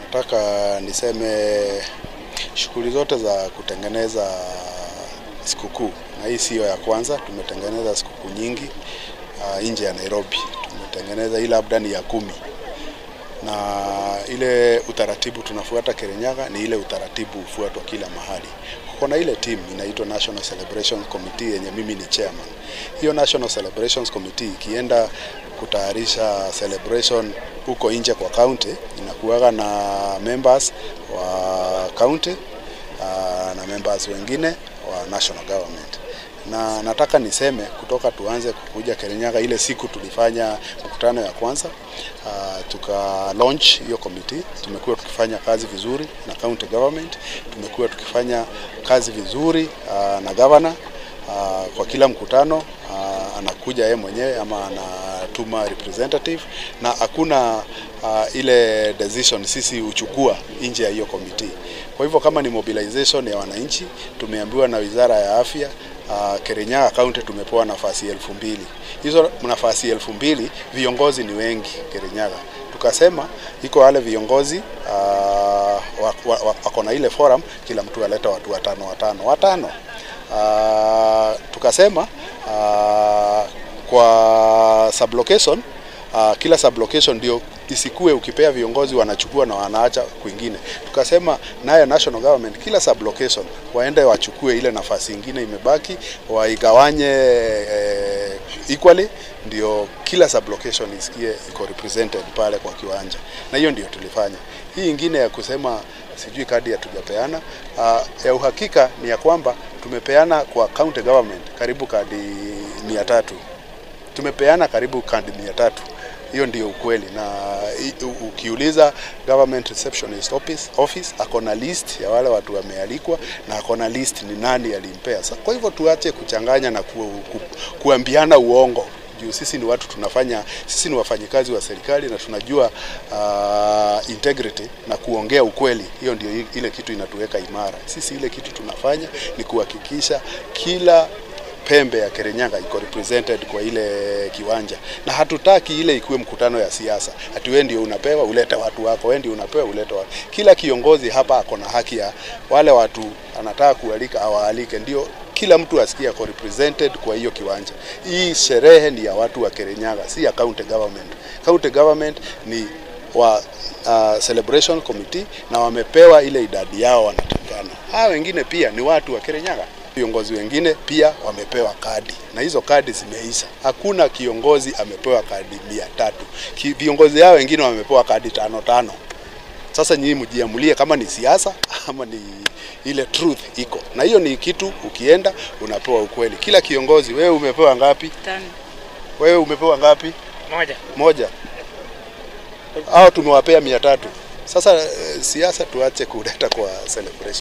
Nataka niseme shughuli zote za kutengeneza sikukuu, na hii siyo ya kwanza. Tumetengeneza sikukuu nyingi uh, nje ya Nairobi. Tumetengeneza hii labda ni ya kumi, na ile utaratibu tunafuata Kirinyaga ni ile utaratibu hufuatwa kila mahali. Kuko na ile team inaitwa National Celebrations Committee yenye mimi ni chairman. Hiyo National Celebrations Committee ikienda kutayarisha celebration huko nje kwa county, inakuwaga na members wa county uh, na members wengine wa national government na nataka niseme kutoka tuanze kukuja Kirinyaga, ile siku tulifanya mkutano ya kwanza uh, tuka launch hiyo committee. Tumekuwa tukifanya kazi vizuri na county government, tumekuwa tukifanya kazi vizuri uh, na governor uh, kwa kila mkutano uh, anakuja yeye mwenyewe ama anatuma representative, na hakuna uh, ile decision sisi huchukua nje ya hiyo committee. Kwa hivyo kama ni mobilization ya wananchi, tumeambiwa na Wizara ya Afya uh, Kirinyaga County tumepewa nafasi elfu mbili. Hizo nafasi elfu mbili viongozi ni wengi Kirinyaga, tukasema iko wale viongozi uh, wako na ile forum, kila mtu aleta watu watano watano watano. Uh, tukasema uh, kwa sublocation uh, kila sublocation ndio isikue ukipea viongozi wanachukua na wanaacha kwingine. Tukasema nayo national government kila sublocation waende wachukue ile nafasi ingine imebaki waigawanye eh, equally, ndio kila sublocation isikie iko represented pale kwa kiwanja, na hiyo ndio tulifanya. Hii ingine ya kusema sijui kadi hatujapeana, uh, ya uhakika ni ya kwamba tumepeana kwa county government karibu kadi mia tatu tumepeana karibu kadi mia tatu hiyo ndio ukweli, na ukiuliza government receptionist office, office ako na list ya wale watu wamealikwa na ako na list ni nani alimpea. Sa, kwa hivyo tuache kuchanganya na ku, ku, kuambiana uongo juu sisi ni watu tunafanya, sisi ni wafanyikazi wa serikali na tunajua uh, integrity na kuongea ukweli. Hiyo ndio ile kitu inatuweka imara. Sisi ile kitu tunafanya ni kuhakikisha kila pembe ya Kirinyaga iko represented kwa ile kiwanja, na hatutaki ile ikuwe mkutano ya siasa, ati wewe ndio unapewa ulete watu wako, wewe ndio unapewa ulete watu. Kila kiongozi hapa ako na haki ya wale watu anataka kualika awaalike, ndio kila mtu asikie ako represented kwa hiyo kiwanja. Hii sherehe ni ya watu wa Kirinyaga, si ya county government. County government ni wa uh, celebration committee na wamepewa ile idadi yao wanatakana. Hawa wengine pia ni watu wa Kirinyaga. Viongozi wengine pia wamepewa kadi na hizo kadi zimeisha. Hakuna kiongozi amepewa kadi mia tatu. Viongozi hao wengine wamepewa kadi tano tano. Sasa nyinyi mjiamulie kama ni siasa ama ni ile truth iko, na hiyo ni kitu, ukienda unapewa ukweli. Kila kiongozi, wewe umepewa ngapi? Tano. Wewe umepewa ngapi? Moja. Moja. Hao tumewapea mia tatu. Sasa siasa tuache kuleta kwa celebration.